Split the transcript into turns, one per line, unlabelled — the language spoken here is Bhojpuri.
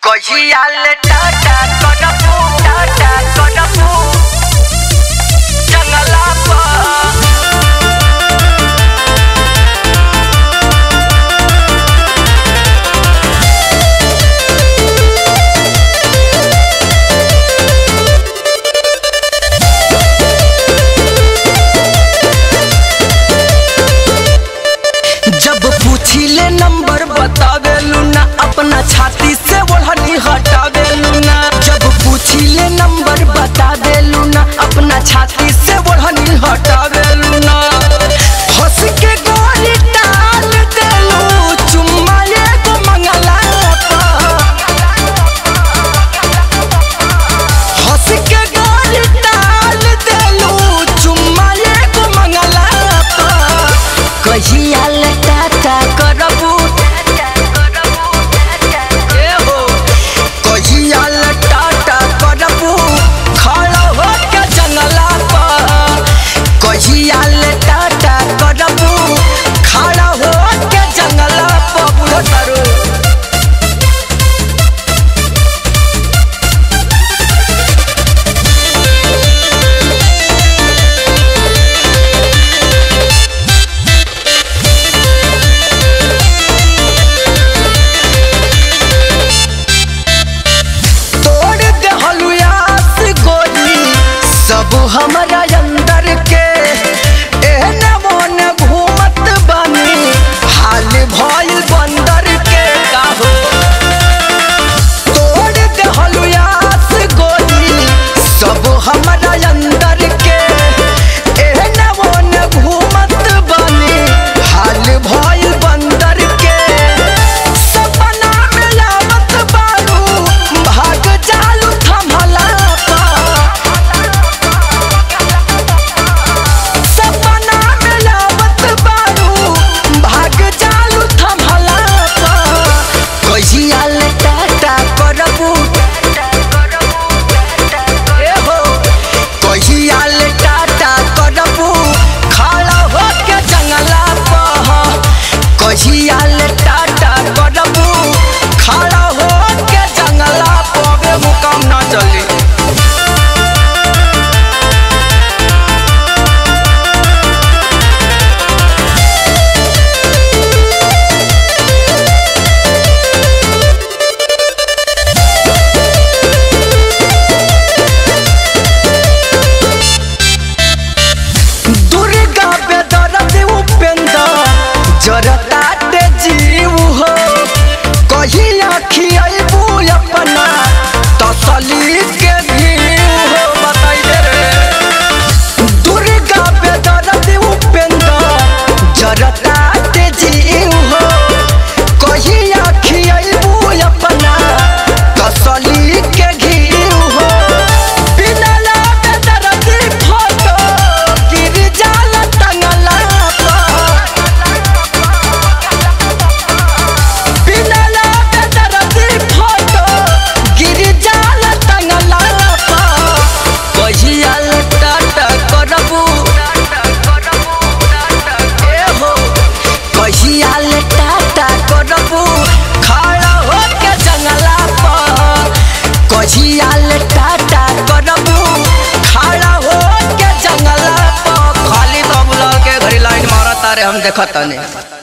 কহিয়ালে টাটা কটাপু টাটা কটাপু জঙ্গলা পা जब पूछिले नंबर बतावेलू ना अपना छाती से ओढ़नी हटावेलू ना जब पूछिले नंबर बतावेलू ना अपना छाती से ओढ़नी हटावेलू ना हंस के गोली टाल देलू चुम्मा एगो मंगला पा हंस के गोली टाल देलू चुम्मा एगो मंगला पा कहिया ले टाटा करबू ए हो कहिया ले टाटा करबू खड़ा हो के जंगला पर कहिया ले टाटा करबू खड़ा हो के जंगला पर बुढ़ो तारू तोड़ दे हलुयास गोली सब हमारा अंदर के एहने मोने घूमत बानी हाल भइल बंदर के काहो तोड़ दे हलुयास गोली सब हमारा अंदर के एहने मोने घूमत बानी हाल भइल बंदर के सपना में आवत बारू भाग जालू थमला पा सपना में आवत बारू भाग जालू थमला पा कहिया ले टाटा करबू ए हो कहिया ले टाटा करबू खड़ा हो के जंगला पर कहिया ले टाटा करबू खड़ा हो के जंगला पर मुकाम ना चली दुर्गा बेदरद उपेंद्र जरता दे जीव हो कही खियाबू अपना तसली के भीव हो बताई दे रे दुर्गा बेदरद उपेंद्र जरता दे जीव हो कही खियाबू अपना तसली के घीव हो बिना लागे दरदी फोटो गिर जाला टंगला बिना लागे दरदी फोटो गिर जाला टंगला कहिया टाटा करबू ए हो कहिया टाटा करबू खड़ा हो के जंगला पर कहिया टाटा करबू खड़ा हो के जंगला पर खाली दम के घड़ी लाइन मारता रे हम देखत नहीं